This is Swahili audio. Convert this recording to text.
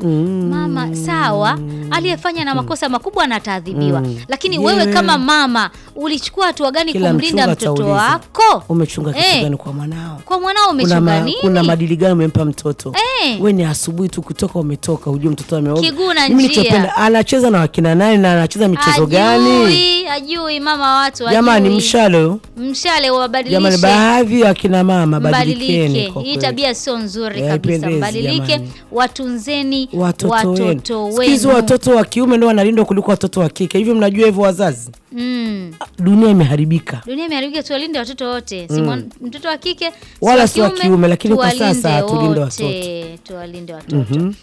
mama sawa aliyefanya na makosa makubwa anataadhibiwa lakini Yewe. wewe kama mama ulichukua hatua gani Kila kumlinda mchunga mtoto atauliza. wako Umechunga kitu Eh. gani kwa mwanao? kwa mwanao Kuna, umechunga ma, nini kuna madili gani umempa mtoto? Eh. We ni asubuhi tu kutoka umetoka, hujue mtoto ameoga. Kiguu na Mimi njia. nilichopenda anacheza na wakina nani na anacheza michezo gani? Ajui, ajui mama wa watu Jamani, ajui. mshale huyo. mshale Jamani, wabadilishe baadhi ya wakina mama badilikeni mbadilike kwa hii kweli. tabia sio nzuri Eh, kabisa haipendezi, mbadilike jamani. watunzeni watoto, wenu. watoto Siku hizi wenu watoto wa kiume ndio wanalindwa kuliko watoto wa kike. Hivyo mnajua hivyo wazazi? mm. Dunia imeharibika. dunia imeharibika tuwalinde watoto wote si mwan- mtoto wa kike si Wala si wa kiume, lakini kwa tuwalinde sasa tulinde wote. tuwalinde watoto